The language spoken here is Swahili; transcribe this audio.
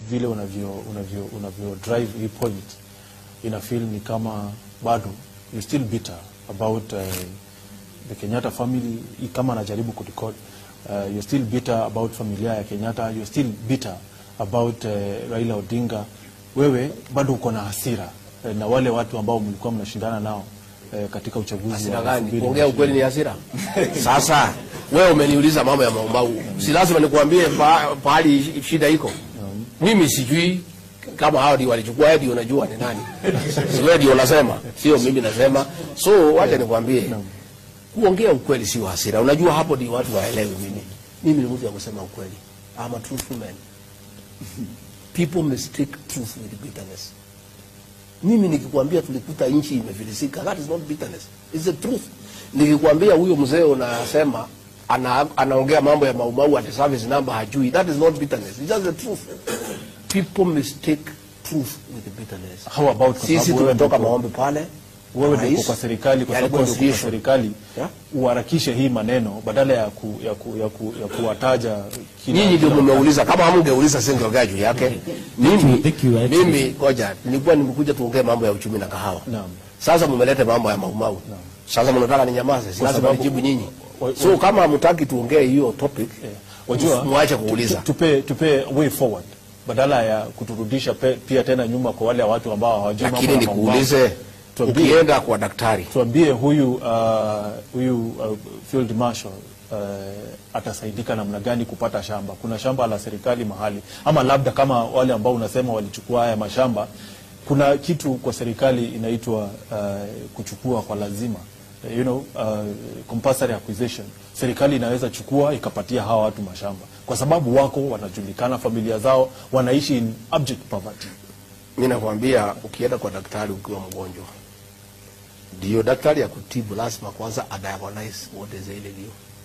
vile unavyo unavyo unavyo drive hii point ina feel ni kama bado you still bitter about uh, the Kenyatta family i- kama anajaribu kurecord uh, you're still bitter about familia ya Kenyatta you're still bitter about uh, Raila Odinga wewe bado uko na hasira eh, na wale watu ambao mlikuwa mnashindana nao eh, katika uchaguzi Hasira wa gani? 2020. Kuongea ukweli ni hasira. Sasa wewe umeniuliza mambo ya maumau, si lazima nikuambie pa- pahali shida iko. Mimi sijui kama hao ndio walichukua, wewe ndio unajua ni nani. Si wewe ndio unasema, sio mimi nasema. So wacha nikwambie, kuongea ukweli sio hasira. Unajua hapo ndio watu waelewe mimi. Mimi ni mtu wa kusema ukweli. I'm a truthful man. People mistake truth with bitterness. Mimi nikikwambia tulikuta nchi imefilisika, that is not bitterness, it's the truth. Nikikwambia huyo mzee unasema ana, anaongea mambo ya maumau ati service number hajui, that is not bitterness, it's just the truth. People mistake truth with bitterness. How about kwa Sisi sababu wewe tumetoka ndio- maombi pale, wewe rais, ndio uko kwa serikali, kwa ya sababu wewe ndio uko kwa reconciliation. serikali Yeah. uharakishe hii maneno badala ya ku, ya ku, ya ku, ya kuwataja kila- Nyinyi ndio kila mmeuliza, kama hamngeuliza singeongea juu yake. Mimi Thank you, actually. mimi ngoja, nilikuwa nimekuja tuongee mambo ya uchumi na kahawa. Naam. Sasa mmelete mambo ya maumau. Sasa mnataka ninyamaze, si Kwa lazima sababu- nijibu nyinyi. wa- wa- So kama hamtaki tuongee hiyo topic, Wajua, mwache kuuliza. tu- tupe, tupe way forward badala ya kuturudisha pe, pia tena nyuma kwa wale watu ambao hawajui mambo Lakini ya mambo. nikuulize, Tuambie. ukienda kwa daktari tuambie huyu uh, huyu uh, field marshal uh, atasaidika namna gani kupata shamba kuna shamba la serikali mahali ama labda kama wale ambao unasema walichukua haya mashamba kuna kitu kwa serikali inaitwa uh, kuchukua kwa lazima you know, uh, compulsory acquisition serikali inaweza chukua ikapatia hawa watu mashamba kwa sababu wako wanajulikana familia zao wanaishi in abject poverty mi nakwambia, ukienda kwa daktari ukiwa mgonjwa, ndio daktari ya kutibu lazima kwanza adiagnose what is ailing you.